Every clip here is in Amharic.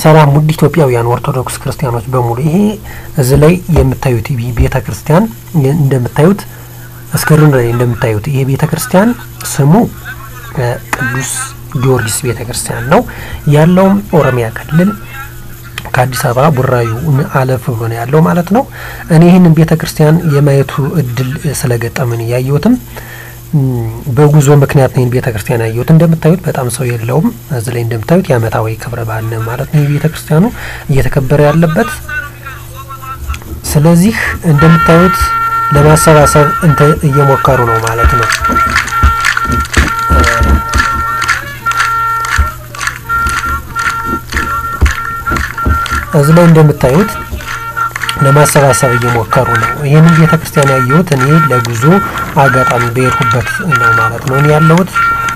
ሰላም ውድ ኢትዮጵያውያን ኦርቶዶክስ ክርስቲያኖች በሙሉ ይሄ እዚህ ላይ የምታዩት ቤተ ክርስቲያን እንደምታዩት እስክሪን ላይ እንደምታዩት ይሄ ቤተ ክርስቲያን ስሙ ቅዱስ ጊዮርጊስ ቤተ ክርስቲያን ነው። ያለውም ኦሮሚያ ክልል ከአዲስ አበባ ቡራዩ አለፍ ብሎ ነው ያለው ማለት ነው። እኔ ይህንን ቤተ ክርስቲያን የማየቱ እድል ስለገጠምን ያየሁትም በጉዞ ምክንያት ነው። ይህን ቤተ ክርስቲያን ያየሁት እንደምታዩት በጣም ሰው የለውም። እዚህ ላይ እንደምታዩት የዓመታዊ ክብረ በዓል ነው ማለት ነው ቤተ ክርስቲያኑ እየተከበረ ያለበት። ስለዚህ እንደምታዩት ለማሰባሰብ እንተ እየሞከሩ ነው ማለት ነው። እዚህ ላይ እንደምታዩት ለማሰባሰብ እየሞከሩ ነው። ይህንን ቤተ ክርስቲያን ያየሁት እኔ ለጉዞ አጋጣሚ በሄድኩበት ነው ማለት ነው። እኔ ያለሁት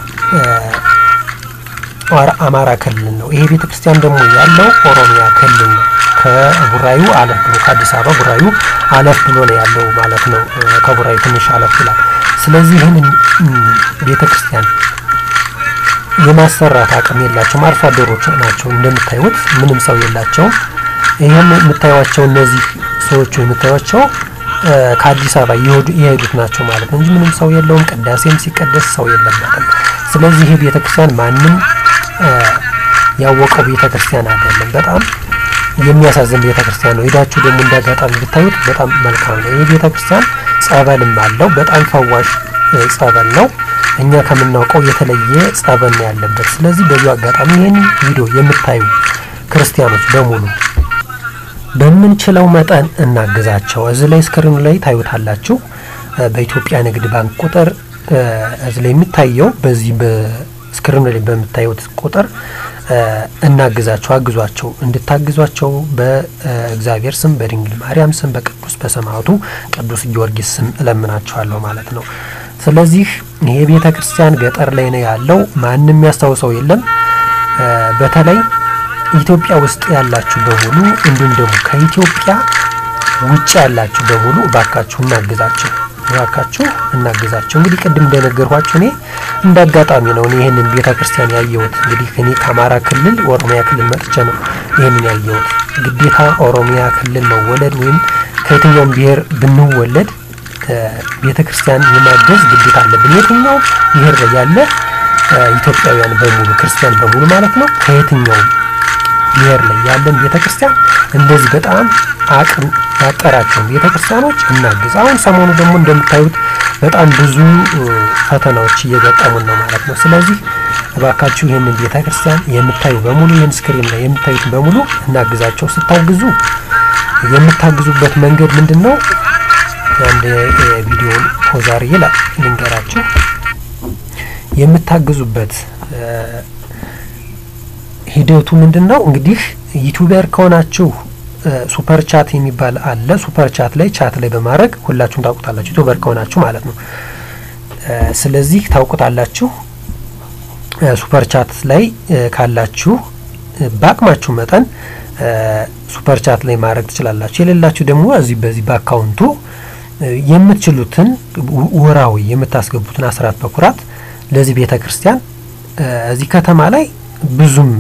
አማራ ክልል ነው። ይሄ ቤተ ክርስቲያን ደግሞ ያለው ኦሮሚያ ክልል ነው። ከቡራዩ አለፍ ብሎ ከአዲስ አበባ ቡራዩ አለፍ ብሎ ነው ያለው ማለት ነው። ከቡራዩ ትንሽ አለፍ ይላል። ስለዚህ ይህንን ቤተ ክርስቲያን የማሰራት አቅም የላቸውም። አርሶ አደሮች ናቸው። እንደምታዩት ምንም ሰው የላቸውም። ይህም የምታዩቸው እነዚህ ሰዎቹ የምታዩቸው ከአዲስ አበባ የሄዱት ናቸው ማለት ነው እንጂ ምንም ሰው የለውም። ቅዳሴም ሲቀደስ ሰው የለም ማለት ነው። ስለዚህ ይህ ቤተ ክርስቲያን ማንም ያወቀው ቤተ ክርስቲያን አይደለም። በጣም የሚያሳዝን ቤተ ክርስቲያን ነው። ሄዳችሁ ደግሞ እንዳጋጣሚ ብታዩት በጣም መልካም ነው። ይህ ቤተ ክርስቲያን ጸበልም አለው። በጣም ፈዋሽ ጸበል ነው። እኛ ከምናውቀው የተለየ ጸበል ነው ያለበት። ስለዚህ በዚሁ አጋጣሚ ይህን ቪዲዮ የምታዩ ክርስቲያኖች በሙሉ በምንችለው መጠን እናግዛቸው። እዚህ ላይ ስክሪኑ ላይ ታዩታላችሁ። በኢትዮጵያ ንግድ ባንክ ቁጥር እዚህ ላይ የሚታየው በዚህ በስክሪኑ ላይ በምታዩት ቁጥር እናግዛቸው፣ አግዟቸው። እንድታግዟቸው በእግዚአብሔር ስም በድንግል ማርያም ስም በቅዱስ በሰማዕቱ ቅዱስ ጊዮርጊስ ስም እለምናቸዋለሁ ማለት ነው። ስለዚህ ይሄ ቤተ ክርስቲያን ገጠር ላይ ነው ያለው። ማንም ያስታውሰው የለም። በተለይ ኢትዮጵያ ውስጥ ያላችሁ በሙሉ እንዲሁም ደግሞ ከኢትዮጵያ ውጭ ያላችሁ በሙሉ እባካችሁ እናግዛቸው፣ እባካችሁ እናግዛቸው። እንግዲህ ቅድም እንደነገርኳችሁ እኔ እንደ አጋጣሚ ነው እኔ ይህንን ቤተ ክርስቲያን ያየሁት። እንግዲህ እኔ ከአማራ ክልል ኦሮሚያ ክልል መጥቼ ነው ይህንን ያየሁት። ግዴታ ኦሮሚያ ክልል መወለድ ወይም ከየትኛውም ብሔር ብንወለድ ቤተ ክርስቲያን የማገዝ ግዴታ አለብን። የትኛው ብሔር ላይ ያለ ኢትዮጵያውያን በሙሉ ክርስቲያን በሙሉ ማለት ነው ከየትኛውም ብሔር ላይ ያለን ቤተ ክርስቲያን እንደዚህ በጣም አቅም ያጠራቸውን ቤተ ክርስቲያኖች እናግዝ። አሁን ሰሞኑ ደግሞ እንደምታዩት በጣም ብዙ ፈተናዎች እየገጠሙን ነው ማለት ነው። ስለዚህ እባካችሁ ይህንን ቤተ ክርስቲያን የምታዩ በሙሉ ይህን ስክሪን ላይ የምታዩት በሙሉ እናግዛቸው። ስታግዙ የምታግዙበት መንገድ ምንድን ነው? አንድ ቪዲዮን ፖዛር ይላል ልንገራችሁ። የምታግዙበት ሂደቱ ምንድን ነው? እንግዲህ ዩቲዩበር ከሆናችሁ ሱፐር ቻት የሚባል አለ። ሱፐር ቻት ላይ ቻት ላይ በማድረግ ሁላችሁም ታውቁታላችሁ፣ ዩቲዩበር ከሆናችሁ ማለት ነው። ስለዚህ ታውቁታላችሁ። ሱፐር ቻት ላይ ካላችሁ በአቅማችሁ መጠን ሱፐር ቻት ላይ ማድረግ ትችላላችሁ። የሌላችሁ ደግሞ እዚህ በዚህ በአካውንቱ የምትችሉትን ወራዊ የምታስገቡትን አስራት በኩራት ለዚህ ቤተ ክርስቲያን እዚህ ከተማ ላይ ብዙም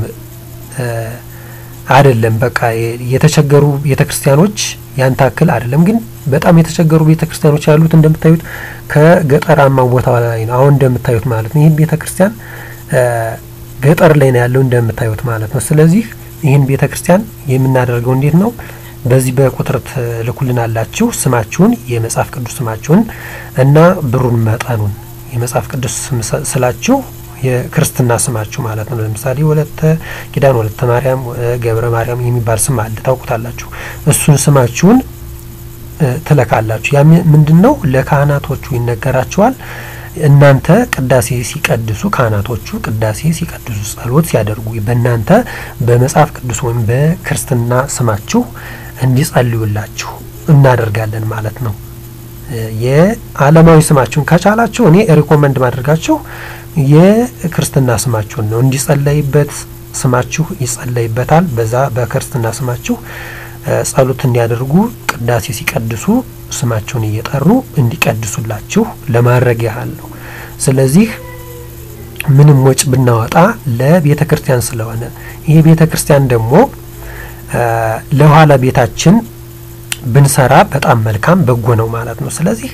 አይደለም። በቃ የተቸገሩ ቤተ ክርስቲያኖች ያን ታክል አይደለም፣ ግን በጣም የተቸገሩ ቤተ ክርስቲያኖች ያሉት እንደምታዩት ከገጠራማ ቦታ ላይ ነው። አሁን እንደምታዩት ማለት ነው። ይህን ቤተ ክርስቲያን ገጠር ላይ ነው ያለው እንደምታዩት ማለት ነው። ስለዚህ ይህን ቤተ ክርስቲያን የምናደርገው እንዴት ነው? በዚህ በቁጥር ትልኩልን አላችሁ ስማችሁን፣ የመጽሐፍ ቅዱስ ስማችሁን እና ብሩን መጠኑን የመጽሐፍ ቅዱስ ስላችሁ የክርስትና ስማችሁ ማለት ነው። ለምሳሌ ወለተ ኪዳን፣ ወለተ ማርያም፣ ገብረ ማርያም የሚባል ስም አለ ታውቁታላችሁ። እሱን ስማችሁን ትለካላችሁ። ያ ምንድን ነው? ለካህናቶቹ ይነገራቸዋል። እናንተ ቅዳሴ ሲቀድሱ ካህናቶቹ ቅዳሴ ሲቀድሱ ጸሎት ሲያደርጉ በእናንተ በመጽሐፍ ቅዱስ ወይም በክርስትና ስማችሁ እንዲጸልዩላችሁ እናደርጋለን ማለት ነው። የዓለማዊ ስማችሁን ከቻላችሁ እኔ ሪኮመንድ ማድረጋችሁ የክርስትና ስማችሁን ነው እንዲጸለይበት ስማችሁ ይጸለይበታል። በዛ በክርስትና ስማችሁ ጸሎት እንዲያደርጉ ቅዳሴ ሲቀድሱ ስማቸውን እየጠሩ እንዲቀድሱላችሁ ለማድረግ ያህል ነው። ስለዚህ ምንም ወጭ ብናወጣ ለቤተ ክርስቲያን ስለሆነ ይሄ ቤተ ክርስቲያን ደግሞ ለኋላ ቤታችን ብንሰራ በጣም መልካም በጎ ነው ማለት ነው። ስለዚህ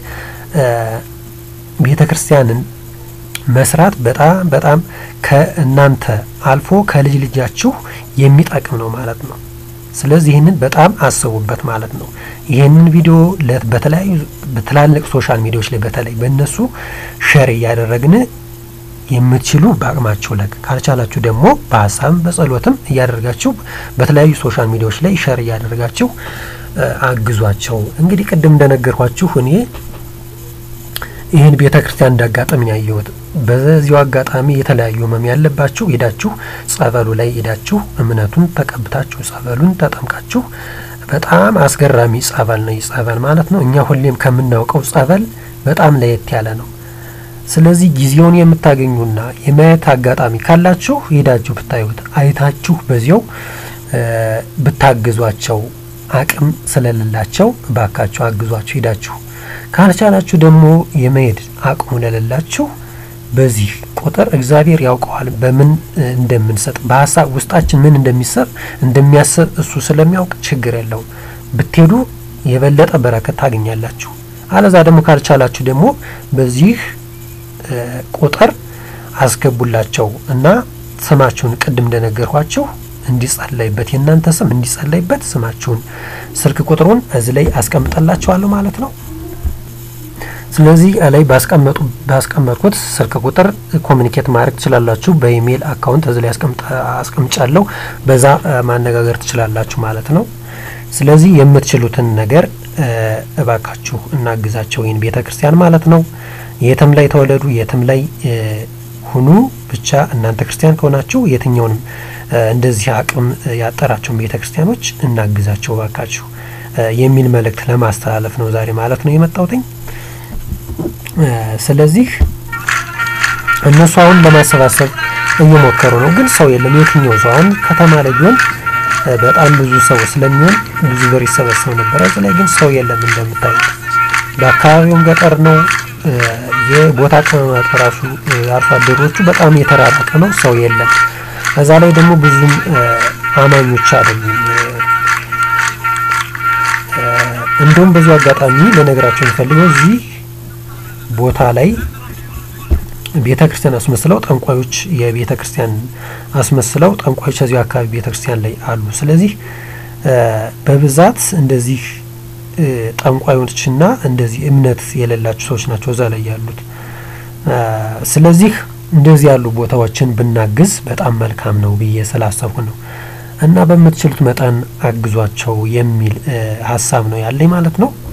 ቤተ ክርስቲያንን መስራት በጣም በጣም ከእናንተ አልፎ ከልጅ ልጃችሁ የሚጠቅም ነው ማለት ነው። ስለዚህ ይህንን በጣም አስቡበት ማለት ነው። ይህንን ቪዲዮ በተለያዩ በትላልቅ ሶሻል ሚዲያዎች ላይ በተለይ በእነሱ ሸር እያደረግን የምትችሉ በአቅማችሁ ለክ ካልቻላችሁ ደግሞ በሀሳብም በጸሎትም እያደረጋችሁ በተለያዩ ሶሻል ሚዲያዎች ላይ ሸር እያደረጋችሁ አግዟቸው። እንግዲህ ቅድም እንደነገርኳችሁ እኔ ይህን ቤተ ክርስቲያን እንዳጋጠሚ ያየሁት በዚሁ አጋጣሚ የተለያዩ ህመም ያለባችሁ ሄዳችሁ ጸበሉ ላይ ሄዳችሁ እምነቱን ተቀብታችሁ ጸበሉን ተጠምቃችሁ በጣም አስገራሚ ጸበል ነው። ይህ ጸበል ማለት ነው እኛ ሁሌም ከምናውቀው ጸበል በጣም ለየት ያለ ነው። ስለዚህ ጊዜውን የምታገኙና የማየት አጋጣሚ ካላችሁ ሄዳችሁ ብታዩት አይታችሁ በዚያው ብታግዟቸው አቅም ስለሌላቸው እባካችሁ አግዟችሁ ሄዳችሁ ካልቻላችሁ ደግሞ የመሄድ አቅሙ ለሌላችሁ በዚህ ቁጥር እግዚአብሔር ያውቀዋል በምን እንደምንሰጥ በሀሳብ ውስጣችን ምን እንደሚሰብ እንደሚያስብ እሱ ስለሚያውቅ ችግር የለውም። ብትሄዱ የበለጠ በረከት ታገኛላችሁ። አለዛ ደግሞ ካልቻላችሁ ደግሞ በዚህ ቁጥር አስገቡላቸው እና ስማችሁን ቅድም እንደነገርኳችሁ እንዲጸለይበት የእናንተ ስም እንዲጸለይበት ስማችሁን፣ ስልክ ቁጥሩን እዚህ ላይ አስቀምጠላችኋለሁ ማለት ነው። ስለዚህ ላይ ባስቀመጡ ባስቀመጥኩት ስልክ ቁጥር ኮሚኒኬት ማድረግ ትችላላችሁ። በኢሜይል አካውንት እዚህ ላይ አስቀምጫለሁ። በዛ ማነጋገር ትችላላችሁ ማለት ነው። ስለዚህ የምትችሉትን ነገር እባካችሁ እናግዛቸው ይህን ቤተ ክርስቲያን ማለት ነው። የትም ላይ ተወለዱ፣ የትም ላይ ሁኑ፣ ብቻ እናንተ ክርስቲያን ከሆናችሁ የትኛውንም እንደዚህ አቅም ያጠራቸውን ቤተ ክርስቲያኖች እናግዛቸው እባካችሁ የሚል መልእክት ለማስተላለፍ ነው ዛሬ ማለት ነው የመጣሁትኝ። ስለዚህ እነሱ አሁን ለማሰባሰብ እየሞከሩ ነው፣ ግን ሰው የለም። የትኛው ሰው አሁን ከተማ ላይ ቢሆን በጣም ብዙ ሰው ስለሚሆን ብዙ ብር ይሰበሰብ ነበረ። እዚህ ላይ ግን ሰው የለም። እንደምታዩት በአካባቢውም ገጠር ነው። የቦታ አቀማመጥ ራሱ አርሶ አደሮቹ በጣም የተራራቀ ነው። ሰው የለም። እዛ ላይ ደግሞ ብዙም አማኞች አይደሉም። እንደውም በዚሁ አጋጣሚ ለነገራቸው የሚፈልገው እዚህ ቦታ ላይ ቤተ ክርስቲያን አስመስለው ጠንቋዮች የቤተ ክርስቲያን አስመስለው ጠንቋዮች እዚሁ አካባቢ ቤተ ክርስቲያን ላይ አሉ። ስለዚህ በብዛት እንደዚህ ጠንቋዮችና እንደዚህ እምነት የሌላቸው ሰዎች ናቸው እዛ ላይ ያሉት። ስለዚህ እንደዚህ ያሉ ቦታዎችን ብናግዝ በጣም መልካም ነው ብዬ ስላሰብኩ ነው እና በምትችሉት መጠን አግዟቸው የሚል ሀሳብ ነው ያለኝ ማለት ነው።